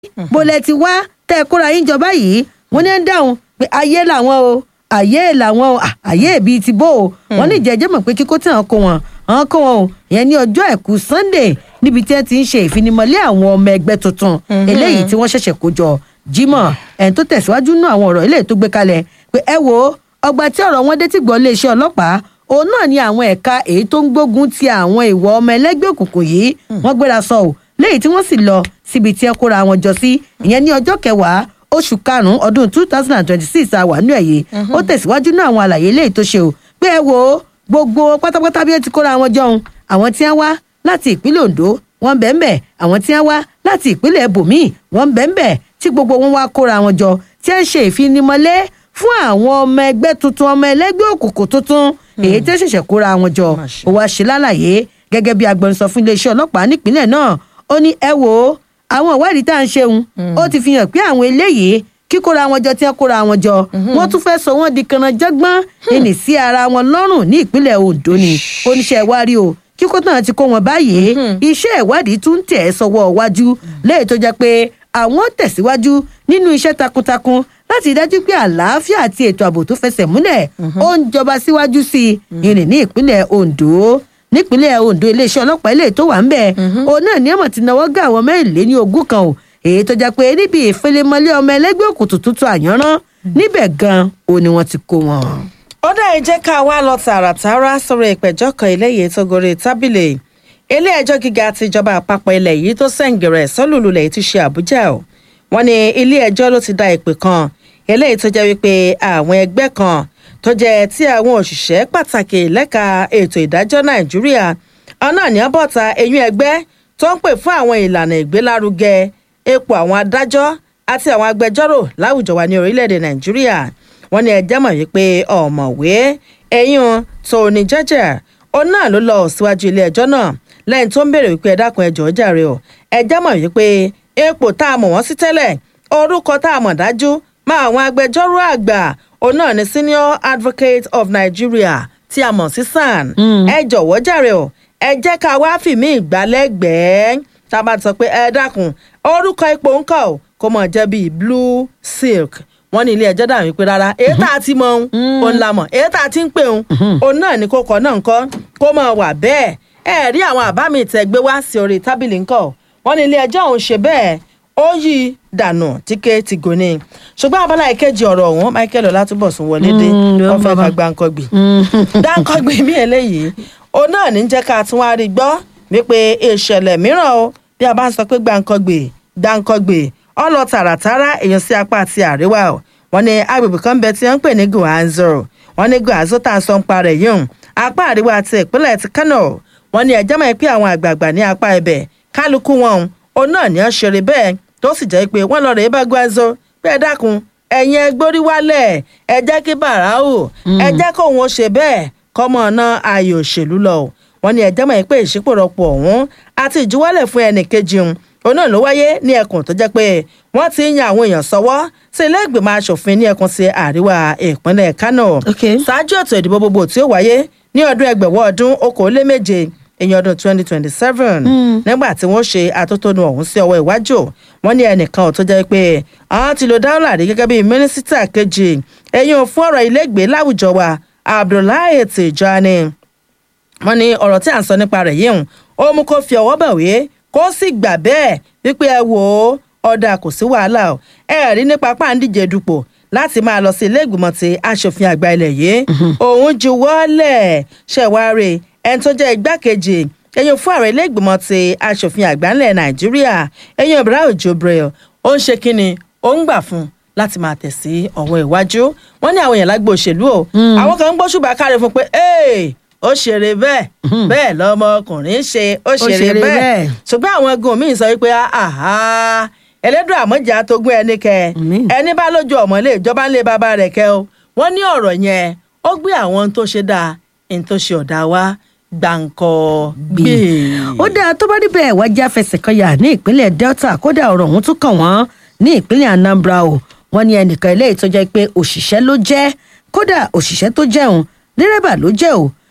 bólẹ̀ ti wá tẹ́ ẹ kóra yín jọba yìí wọ́n ní ẹ̀ ń dáhùn pé ayé làwọn o ayé làwọn o ah, ayé bíi ti bó o wọ́n ní ìjẹ́jẹ́ mọ̀ pé kíkó tí àwọn kó wọn àwọn kó wọn o ìyẹn ní ọjọ́ àìkú sunday níbi tí wọ́n ti ń ṣe ìfinimọ̀lé àwọn ọmọ ẹgbẹ́ tuntun eléyìí tí wọ́n ṣẹ̀ṣẹ̀ kó jọ jimoh ẹni tó tẹ̀síwájú nú àwọn ọ̀rọ̀ eléyìí tó gbé kalẹ̀ pé ẹ wo ọgbà tí ọ̀rọ̀ wọn dé tí gbọ́ iléeṣẹ́ ọlọ́pàá òun náà ni àwọn ẹ̀ka èyí tó ń gbógun ti àwọn ìwọ ọmọ ẹlẹ́gbẹ́ òkùnkùn yìí wọ́n gbéra sọ ò léyìí tí wọ́n sì lọ síbi tí ẹ kóra wọn jọ sí ìyẹn ní ọjọ́ kẹwàá oṣù karùnún ọdún two thousand and twenty-six àwàánú ẹ̀yẹ ó tẹ̀síwájú náà àwọn àlàyé léyìí tó ṣe o pé ẹ wo gbogbo pátápátá bí ẹ ti kóra wọn jọun àwọn tí wọ́n wá láti ìpínlẹ̀ ondo wọ́n bẹ́ẹ̀ bẹ́ẹ̀ àwọn tí wọ́n wá láti ìpínlẹ̀ bòmíì wọ́n bẹ́ẹ̀ bẹ́ẹ̀ tí gbogbo wọn wá kóra wọn jọ tí ẹ ń ṣe ìfinimọ̀lé fún àwọn ọmọ ẹgbẹ́ tuntun ọmọ ẹlẹ́gbẹ́ òkùnkùn tuntun èyí tí ó ṣẹ̀ṣẹ̀ kóra wọn jọ Má ṣe. ó wá ṣe lálàyé gẹ́gẹ́ bí agbẹnusọ fún iléeṣẹ́ ọlọ́pàá nípínlẹ̀ náà ó ní ẹ wò ó àwọn ìwádìí tá à ń ṣeun ó ti fi hàn pé àwọn eléyìí kíkóra wọn jọ tí wọn kóra wọn jọ wọn tún fẹ́ sọ wọn di kanajẹ́gbọ́n ẹnì sí ara wọn lọ́rùn ní ìpínlẹ̀ ondo ni oníṣẹ́ ìwárí o kíkó náà ti kó wọn báyìí iṣẹ́ ìwádìí tún ń tẹ̀ ẹ́ sọ́wọ́ iwájú léyìí tó jẹ́ pé àwọn tẹ̀síwájú nínú iṣẹ́ takuntakun láti dájú pé àlàáfíà àti ètò ààbò tó fẹsẹ̀ múlẹ̀ ó ń jọba síwájú sí i ìrìn ní ìpínlẹ̀ ondo nípínlẹ̀ ondo iléeṣẹ́ ọlọ́pàá ilé tó wà ń bẹ̀ òun náà ní ọmọ ti náwó gá àwọn mẹ́rìnléní ogún kan o èyí tó jẹ́ pé níbi ìfẹlẹ́mọlé ọmọ ẹlẹ́gbẹ́ òkùnkùn tuntun àyànrán níbẹ̀ gan-an o ni wọ́n ti kó wọn. ó dá ẹ jẹ́ ká wá lọ tààràtàrà sọ̀rọ̀ ìpẹ̀jọ́ kan eléyìí tó gorí tábìlì ilé-ẹjọ́ gíga tìjọba àpapọ̀ ilẹ̀ yìí tó sẹ̀ǹgẹ̀rẹ̀ sọ́lùlulẹ̀ ti ṣe àbújá o wọ́n ní ilé-ẹjọ́ ló ti da ìpè kan eléyìí tó jẹ́ wípé àwọn ẹgbẹ́ kan tó jẹ́ tí àwọn òṣìṣẹ́ pàtàkì lẹ́ka ètò ìdájọ́ nàìjíríà ọ̀nà ní ọ̀bọ̀ta eyín ẹgbẹ́ tó ń pè fún àwọn ìlànà ìgbélárugẹ ipò àwọn adájọ́ àti àwọn agbẹjọ́rò láwùjọ wa ní orílẹ̀-èdè nàìjíríà wọ́n ní ẹjẹ́ mọ̀ wípé ọ̀mọ̀wé ẹ̀yìn tóní jẹ́jẹ́ òun náà ló lọ síwájú ilé ẹjọ́ náà lẹ́yìn tó ń béèrè wípé ẹ dákun ẹjọ́ jàre o ẹjẹ́ mọ̀ wípé ipò tá a mọ̀ wọ́n sí tẹ́lẹ̀ orúkọ tá a mọ̀ dájú mọ́ àwọn agbẹjọ́rò àgbà òun náà ni senior advocate of nigeria tí a mọ̀ sí san ẹ jọ̀wọ́ jàre o ẹ jẹ́ ká wá fìmí ìgbàlẹ́gbẹ̀ẹ́ tá a bá ti sọ pé ẹ dákun orúkọ ipò ń kọ́ ò kó mọ̀ jẹ́ bíi blue silk wọ́n ní ilé ẹjọ́ dà wípé rárá èyí tá a ti mọ òun òun la mọ̀ èyí tá a ti ń pè òun òun náà ní kókó náà ńkọ́ kó mọ̀ wà bẹ́ẹ̀ ẹ rí àwọn àbá mi tẹ́ gbé wá sí orí tábìlì ńkọ́ wọ́n ní ilé ẹjọ́ òun ṣe bẹ́ẹ̀ ó yí dànù tíkẹ́ ti gòní ṣùgbọ́n abala ìkejì ọ̀rọ̀ ọ̀hún michael ọlátúbọ̀sùn wọlé dé Mm, wọ́n fẹ́ bàbá. ka gbáǹkọ́gbì dáńkọ́gbì mí eléyìí òun náà ní jẹ́ ká tún wá rí gbọ́ wípé ìṣẹ̀lẹ̀ mìíràn o bí a bá ń sọ pé gbáǹkọ́gbì gbáǹkọ́gbì ọlọ tààràtàrà èèyàn sí apá àti àríwá o wọn ní agbègbè kan bẹ tí wọn ń pè ní guanzo wọn ní guanzo tá a sọ ń parẹ yìí hùn apá àríwá ti ìpínlẹ̀ ti kano wọn ní ẹjọ́ mọ̀ pé àwọn àgbààgbà ní apá ibẹ̀ kálukú wọn òun náà ní ọ́n ṣeré bẹ́ẹ̀ tó sì jẹ́ pé wọ́n lọ rèé bá guanzo pé ẹ dákun ẹ̀yin ẹgbórí wálẹ̀ ẹ jẹ́ kí bàráù ẹ jẹ́ kóun ó ṣe bẹ́ẹ̀ kọ́mọ náà ayò òṣèlú lọ o wọn ní ẹjọ́ mọ̀ pé ìṣípòrọ̀pọ̀ ọ̀hún àti ìjuwọ́lẹ̀ fún ẹnì kejì òun òun náà ló wáyé ní ẹkùn tó jẹ́ pé wọ́n ti ń yan àwọn èèyàn sọ́wọ́ sí ilé ìgbìmọ̀ asòfin ní ẹkùn ti àríwá ìpínlẹ̀ kánò Ok. ṣáájú ètò ìdìbò gbogbo tí ó wáyé ní ọdún ẹgbẹ̀wọ́ ọdún okòóléméje èyàn ọdún twenty twenty seven nígbà tí wọ́n ṣe àtótónu ọ̀hún sí ọwọ́ iwájú wọ́n ní ẹnìkan tó jẹ́ pé àwọn ti lo dáhùn rí gẹ́gẹ́ bí mínísítà kejì ẹ̀yìn fún ọ̀rọ̀ ilégbèé láwùjọ wa abdullahi tijani wọ́n ní ọ̀rọ̀ tí à ń sọ nípa rẹ̀ yìí hùn ó mú kó fi ọwọ́ bẹ̀wé kó sì gbà bẹ́ẹ̀ wípé ẹ wò ó ọ̀dà kò sí wàhálà o ẹ rí nípa páńdíje dupò láti máa lọ sí ilé ìgbìmọ̀ ti aṣòfin àgbà ilẹ̀ yìí òun ju wọ́lẹ̀ ṣẹ̀wáre ẹni tó jẹ́ igbákejì ẹ̀yìn fún ààrẹ ilé ìgbìmọ̀ ti aṣòfin àgbà ńlẹ̀ nàìjíríà ẹ̀yìn ibrahim jubril ó ń ṣe kínni ó ń gbà fún un láti máa tẹ̀ sí ọwọ́ iwájú wọ́n ní àwọn èèyàn lágbo òṣèlú o àwọn kan ń gbóṣùbà káre fún pé "Hey, ó ṣeré bẹ́ẹ̀ bẹ́ẹ̀ lọmọkùnrin ṣe ó ṣeré ṣeré bẹ́ẹ̀ bẹ́ẹ̀. ṣùgbọ́n àwọn egun míì sọ wípé àhá ẹlẹ́dùn àmọ́jà tó gún ẹni kẹ Àmín. ẹni bá lójú ọmọ ilé ìjọba ńlẹ̀ bàbá rẹ̀ kẹ o wọ́n ní ọ̀rọ̀ yẹn ó gbé àwọn ohun tó ṣe dáa ohun tó ṣe ọ̀dà wa gbàǹkọ gbé. ó dáa tó bá rí bẹ́ẹ̀ wá já fẹsẹ̀ kan yà ní ìpínlẹ̀ delta kódà ọ̀rọ̀ ọ̀hún tún kàn wọ́n ní ìpínlẹ̀ anambra o wọ́n ní ẹnìkan eléyìí tó jẹ́ pé òṣìṣẹ́ ló jẹ́ kódà òṣìṣẹ́ tó jẹun dírẹ́bà ló jẹ́ o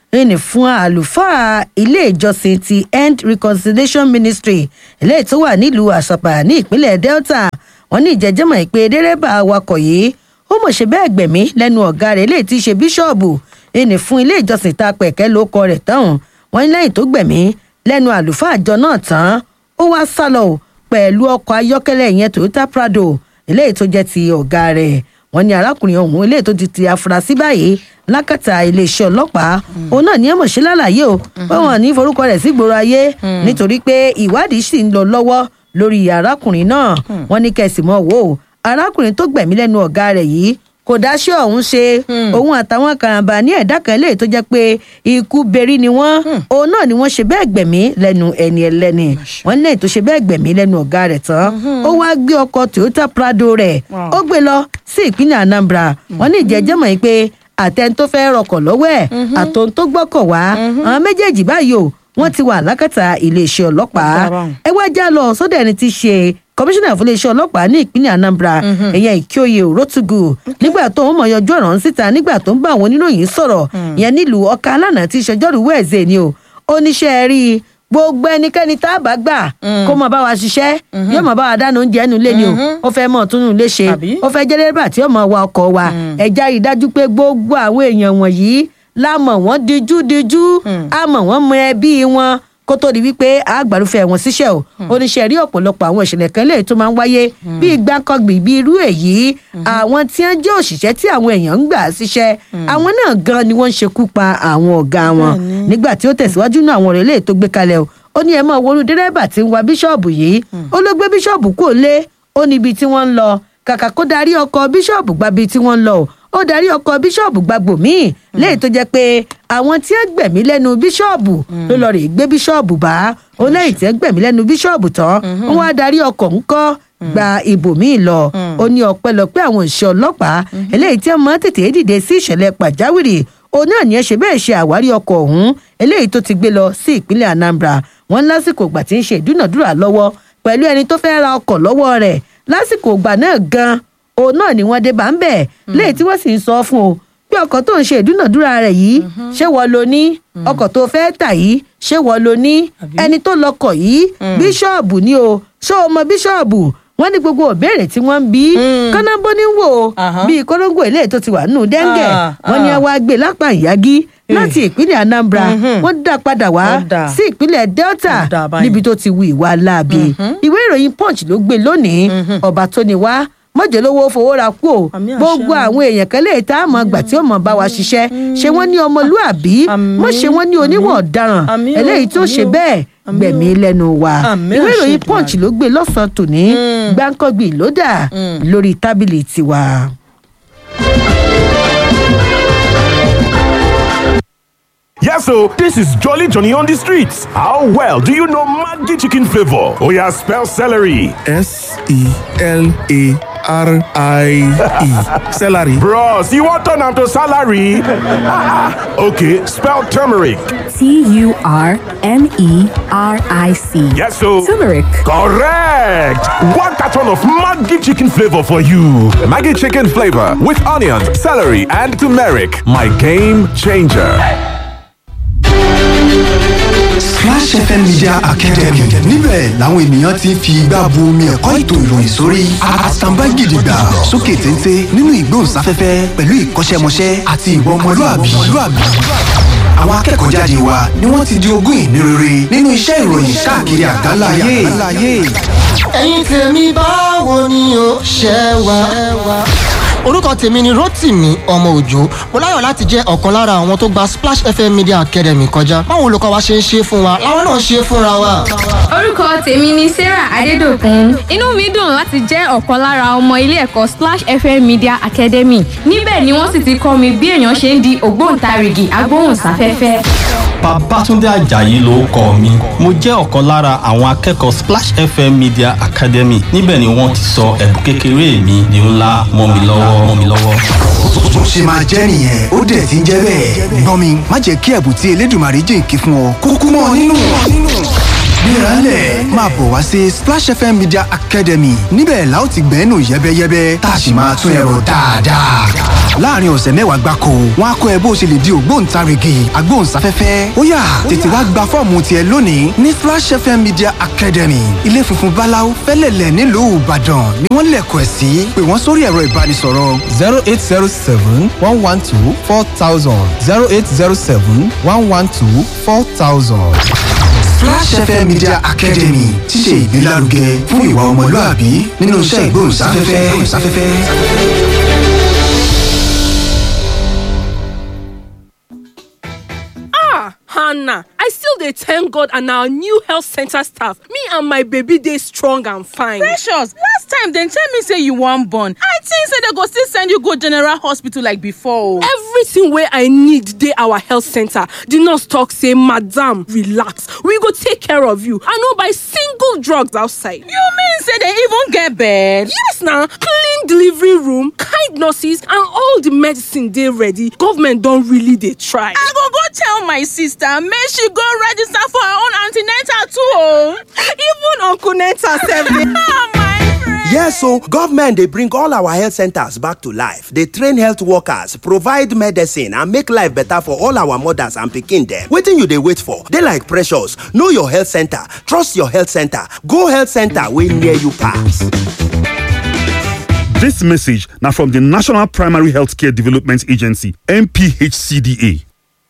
ẹni fún àlùfáà ilé ìjọsìn ti end reconciliation ministry eléyìí tó wà nílùú àṣàpà ní ìpínlẹ̀ delta wọn ní ìjẹ́jẹ́mọ̀ pé dẹ́rẹ́bà awakọ̀ yìí ó mọ̀ ṣe bẹ́ẹ̀ gbẹ̀mí lẹ́nu ọ̀gá rẹ̀ eléyìí tí í ṣe bíṣọ̀bù ẹni fún ilé ìjọsìn tá a pẹ̀kẹ́ ló kọ rẹ̀ tán wọn ní lẹ́yìn tó gbẹ̀mí lẹ́nu àlùfáà àjọ náà tán ó wá sálọ pẹ̀lú ọkọ̀ ayọ́kẹ́lẹ́ ìyẹn toyota prado eléyìí tó jẹ́ ti ọ̀gá rẹ̀ wọ́n ní arákùnrin ọ̀hún eléyìí tó ti ti afurasí báyìí lákàtà iléeṣẹ́ ọlọ́pàá òun náà ní ẹ̀mọ̀ ṣe lálàyé o pé wọ́n ní forúkọ rẹ̀ sí gbòòrò ayé nítorí pé ìwádìí sì ń lọ lọ́wọ́ lórí arákùnrin náà wọ́n ní kẹsì mọ́ wò ó arákùnrin tó gbẹ̀mí lẹ́nu ọ̀gá rẹ̀ yìí kò dáṣẹ́ ọ̀hún ṣe òun àtàwọn karambà ní ẹ̀dá kan lè tó jẹ́ pé ikú berí ni wọ́n òun náà ni wọ́n ṣe bẹ́ẹ̀ gbẹ̀mí lẹ́nu ẹni ẹlẹ́ni wọ́n ní ètò ṣe bẹ́ẹ̀ gbẹ̀mí lẹ́nu ọ̀gá rẹ̀ tán ó wáá gbé ọkọ̀ toyota prado rẹ̀ ó gbé lọ sí ìpínlẹ̀ anambra wọ́n ní ìjẹ́jẹ́ mọ̀ pé àtẹn tó fẹ́ rọkọ̀ lọ́wọ́ ẹ̀ àtòun tó gbọ́kọ̀ wá àwọn méjèèjì báyìí o wọ́n ti wà lákàtà iléeṣẹ́ ọlọ́pàá ẹ wá já lọ sọ́dọ̀ ẹni tí í ṣe kọmíṣánná fún iléeṣẹ́ ọlọ́pàá ní ìpínlẹ̀ anambra ìyẹn ìkíoyè rotugu nígbà tó ń mọ̀ yọjú ọ̀rọ̀ síta nígbà tó ń bá àwọn oníròyìn sọ̀rọ̀ ìyẹn nílùú ọkà alánà tí ìṣẹ́jọ́rú wẹ̀ẹ́sẹ̀ ni o oníṣẹ́ rí i gbogbo ẹnikẹ́ni tá a bá gbà kó máa bá wa ṣiṣẹ́ yóò máa bá wa dáná oúnjẹ ẹnu lé ni o ó fẹ́ mọ̀ tún un lé ṣe ó fẹ́ jẹ́ dẹ́rẹ́bà tí yóò máa wa ọkọ̀ wa ẹ̀já rí i dájú pé gbogbo àwọn èèyàn wọ̀nyí la mọ̀ wọ́n dijú dijú a mọ̀ wọ́n mọ ẹbí wọn kó tó di wípé àgbàrúfẹ́ wọn síṣẹ́ o oníṣẹ́ rí ọ̀pọ̀lọpọ̀ àwọn ìṣẹ̀lẹ̀ kan lè tó máa ń wáyé bíi gbáǹkọ́gbì bíi irú èyí àwọn tí wọ́n jẹ́ òṣìṣẹ́ tí àwọn èèyàn ń gbà síṣẹ́ àwọn náà gan ni wọ́n ń ṣekú pa àwọn ọ̀gá wọn nígbà tí ó tẹ̀síwájú náà àwọn ọ̀rẹ́ lè tó gbé kalẹ̀ o ó ní ẹ máa wọnú dírẹ́bà tí ń wa bíṣọ̀bù yìí ó ló gbé bíṣọ̀bù kò lé ó níbi tí wọ́n ń lọ kàkà kó darí ọkọ̀ bíṣọ̀bù gbabi tí wọ́n ń lọ ó darí ọkọ̀ bíṣọ̀bù gbàgbò míì léyìí tó jẹ́ pé àwọn tí ń gbẹ̀mí lẹ́nu bíṣọ̀bù ló lọ rè gbé bíṣọ̀bù bá ó lẹ́yìn tí ń gbẹ̀mí lẹ́nu bíṣọ̀bù tán wọ́n wá darí ọkọ̀ ńkọ́ gba ibòmíì lọ ó ní ọpẹ́lọpẹ́ àwọn òṣìṣẹ́ ọlọ́pàá eléyìí tí wọ́n máa tètè dìde sí ìṣẹ̀lẹ̀ pàjáwìrì òun náà ní ẹ ṣe bẹ́ẹ̀ ṣe àwárí ọkọ̀ ọ̀hún eléyìí tó ti gbé lọ sí ìpínlẹ̀ anambra wọn lásìkò ìgbà tí ń ṣe ìdúnàdúrà lọ́wọ́ pẹ̀lú ẹni tó fẹ́ ra ọkọ̀ lọ́wọ́ rẹ̀ lásìkò ìgbà náà gan òun náà ni wọ́n dé bá ń bẹ̀ léyìí tí wọ́n sì ń sọ fún o pé ọkọ̀ tó ń ṣe ìdúnàdúrà rẹ̀ yìí ṣé wọ́n lo ní ọkọ̀ tó fẹ́ tà yìí ṣé wọ́n lo ní ẹni tó lọkọ̀ yìí bíṣọ̀bù ni o ṣé o mọ bíṣọ̀bù wọ́n ní gbogbo òbéèrè tí wọ́n ń bí kánábó ní wò bíi kóróńgò ilé tó ti wà nínú dẹ́ńgẹ̀ wọ́n ní ẹ wá gbé lápá ìyági láti ìpínlẹ̀ anambra wọ́n dá padà wá sí ìpínlẹ̀ delta níbi tó ti wu ìwà láabi ìwé ìròyìn punch ló gbé lónìí ọba tó ní wá mọ̀jẹ̀lówó fowó ra kú o gbogbo àwọn èèyàn kan lè tá a mọ̀ gbà tí ó mọ̀ bá wa ṣiṣẹ́ ṣé wọ́n ní ọmọlúàbí mọ̀ ṣe wọ́n ní oníwọ̀ ọ̀daràn eléyìí tó ṣe bẹ́ẹ̀ gbẹ̀mí lẹ́nu wa ìwé ìròyìn punch ló gbé lọ́sàn-án tòní gbáǹkọ́gbì ló dà lórí tábìlì tiwa. Yes, so this is Jolly Johnny on the streets. How well do you know Maggi chicken flavor? Oh yeah, spell celery. S E L A R I E. Celery. Bros, you want turn am to salary? okay, spell turmeric. T U R M E R I C. Yes, so Turmeric. correct. One carton of Maggi chicken flavor for you. Maggie chicken flavor with onions, celery, and turmeric. My game changer. Splash FM Media Academy níbẹ̀ làwọn ènìyàn ti ń fi igbá bu omi ẹ̀kọ́ ètò ìròyìn sórí àtàǹbá gidigba sókè téńté nínú ìgbóhùnsáfẹ́fẹ́ pẹ̀lú ìkọ́ṣẹ́mọṣẹ́ àti ìwà ọmọlúàbí. Àwọn akẹ́kọ̀ọ́ jáde wa ni wọ́n ti di ogún ìní rere nínú iṣẹ́ ìròyìn káàkiri àgbáńlá ayé. ẹ̀yin tèmi báwo ni o ṣe wà. orúkọ tèmi ni rotimi ọmọ òjò mo láyọ̀ láti jẹ́ ọ̀kan lára àwọn tó gba splash fm media academy kọjá báwo olùkọ́ wa ṣe ń ṣe fún wa láwọn náà ṣe fúnra wa. orúkọ tèmi ni sarah adédọkùn inú mi dùn láti jẹ́ ọ̀kan lára ọmọ ilé ẹ̀kọ́ splash fm media academy níbẹ̀ ni wọ́n sì ti kọ́ mi bí èèyàn ṣe ń di ògbóǹtarìgì agbóhùnsáfẹ́fẹ́. Babátúndé Àjàyí ló kọ mi. Mo jẹ́ ọ̀kan lára àwọn akẹ́kọ̀ọ́ Splash FM Media Academy. Níbẹ̀ ni wọ́n ti sọ ẹ̀bùn kékeré mi di ńlá mọ́ mi lọ́wọ́ mọ́ mi lọ́wọ́. Bó ṣe máa jẹ́ nìyẹn ó dẹ̀ ti ń jẹ́ bẹ́ẹ̀. Gbọ́n mi má jẹ́ kí ẹ̀bùn tí Elédùmarè jìnkí fún ọ kúkú mọ́ ọ nínú. Gbéralẹ̀ máa bọ̀ wá sí Splash FM Media Academy níbẹ̀ la ó ti gbẹ́nu yẹ́bẹ́yẹ́bẹ́ tá a sì máa tún ẹ̀rọ dáadáa. láàrin ọ̀sẹ̀ mẹ́wàá gbáko wọn á kọ́ ẹ bó o ṣe lè di ògbóǹtarìgì agbóhùnsáfẹ́fẹ́ ó yá tètè wá gba fọ́ọ̀mù tiẹ̀ lónìí ní Splash FM Media Academy ilé funfun báláú fẹ́lẹ̀lẹ̀ nílùú Ìbàdàn ni wọ́n lẹ̀kọ̀ ẹ̀ sí pé wọ́n sórí ẹ̀rọ ìbánisọ̀rọ̀ zero eight zero seven one one two four thousand zero eight zero seven one one two four thousand. Splash FM Media Academy ti ṣe ìgbélárugẹ fún ìwà ọmọlúàbí nínú iṣẹ́ ìgbóhùnsáfẹ́fẹ́. ah hannah i still dey thank god and our new health center staff me and my baby dey strong and fine. precious last time dem tell me say you wan born i think say dem go still send you go general hospital like before o. everything wey i need dey our health center the nurse talk say madam relax we go take care of you i no buy single drugs outside. you mean say dem even get bed. yes na clean delivery room kind nurses and all the medicine dey ready government don really dey try. i go go tell my sister make she go register for her own an ten atal too o. even uncle nenta sef dey. Yes, so government they bring all our health centers back to life. They train health workers, provide medicine, and make life better for all our mothers and pikin them. Waiting you they wait for. They like precious. Know your health center. Trust your health center. Go health center way near you pass. This message now from the National Primary Healthcare Development Agency, NPHCDA.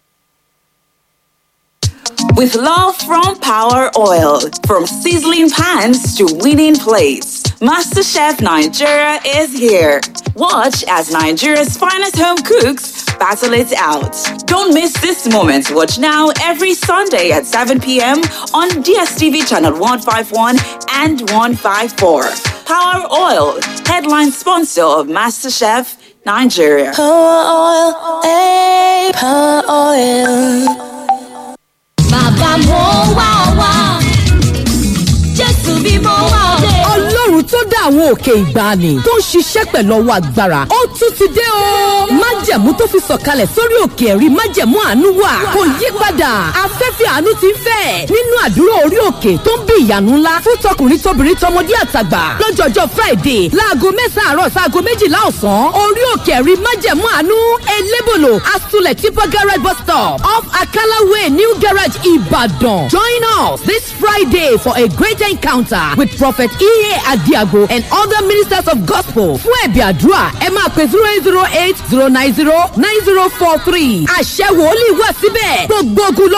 With love from Power Oil, from sizzling pans to winning plates, MasterChef Nigeria is here. Watch as Nigeria's finest home cooks battle it out. Don't miss this moment. Watch now every Sunday at 7 p.m. on DSTV channel 151 and 154. Power Oil, headline sponsor of MasterChef Nigeria. Power oil, eh, power oil. Bàbá mo wá ọ wá, Jésù bí mo wá ọ dé. ọlọ́run tó dá àwọn òkè ìgbàanì tó ń ṣiṣẹ́ pẹ̀lú ọwọ́ agbára ó tún ti dé o. májẹ̀mú tó fi sọ̀kalẹ̀ sórí òkè ẹ̀rí májẹ̀mú àánú wà kò yí padà afẹ́fẹ́ àánú ti ń fẹ́ nínú àdúrà orí òkè tó ń bí ìyanu ńlá fún tọkùnrin tóbìnrin tọmọdé àtàgbà lọ́jọ́jọ́ friday láago mẹ́sàn-án àárọ̀ sáago méjìlá ọ̀sán orí òkè ẹ̀rí májẹ̀mú àánú elébòlò asulẹ̀ tipa garage bus stop off akala way new garage ìbàdàn join us this friday for a great encounter with prophet ea adiago and other ministers of gospel fún ẹ̀bì àdúrà ẹ máa pè zero eight zero eight zero nine zero nine zero four three àṣẹ wòlíì wà síbẹ̀ gbogbo ogun ló